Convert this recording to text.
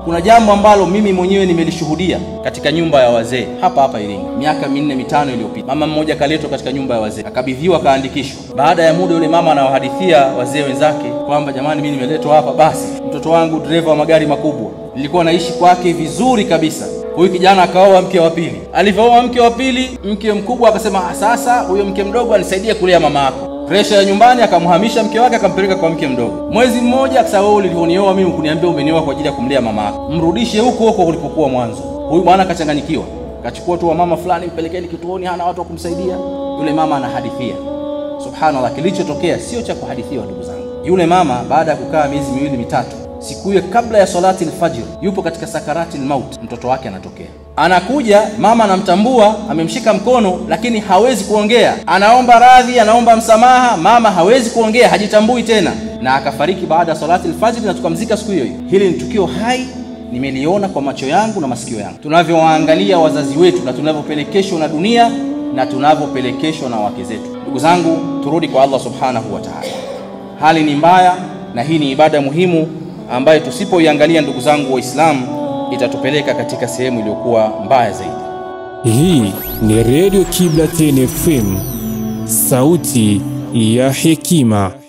Kuna jambo ambalo mimi mwenyewe nimelishuhudia katika nyumba ya wazee hapa hapa Iringa, miaka minne mitano iliyopita. Mama mmoja kaletwa katika nyumba ya wazee, akabidhiwa, akaandikishwa. Baada ya muda, yule mama anawahadithia wazee wenzake kwamba jamani, mimi nimeletwa hapa, basi mtoto wangu dereva wa magari makubwa, nilikuwa naishi kwake vizuri kabisa. Huyu kijana akaoa mke wa pili. Alivyooa mke wa pili, mke mkubwa akasema, "Ah, sasa huyo mke mdogo anisaidie kulea mama yako presha ya nyumbani, akamhamisha mke wake akampeleka kwa mke mdogo. Mwezi mmoja akasema, wewe ulivyonioa mimi kuniambia umenioa kwa ajili ya kumlea mama yako, mrudishe huko huko ulipokuwa mwanzo. Huyu bwana akachanganyikiwa, kachukua tu wa mama fulani, mpelekeni kituoni, hana watu wa kumsaidia. Yule mama anahadithia, subhanallah, kilichotokea sio cha kuhadithiwa, ndugu zangu. Yule mama baada ya kukaa miezi miwili mitatu, siku hiyo kabla ya salati alfajr, yupo katika sakarati almaut, mtoto wake anatokea anakuja mama anamtambua, amemshika mkono, lakini hawezi kuongea. Anaomba radhi, anaomba msamaha, mama hawezi kuongea, hajitambui tena, na akafariki baada ya salati alfajiri, na tukamzika siku hiyo hiyo. Hili ni tukio hai, nimeliona kwa macho yangu na masikio yangu, tunavyowaangalia wazazi wetu na tunavyopelekeshwa na dunia na tunavyopelekeshwa na wake zetu. Ndugu zangu, turudi kwa Allah subhanahu wa ta'ala. Hali ni mbaya, na hii ni ibada muhimu ambayo tusipoiangalia, ndugu zangu Waislamu, itatupeleka katika sehemu iliyokuwa mbaya zaidi. Hii ni Radio Kibla FM, sauti ya hekima.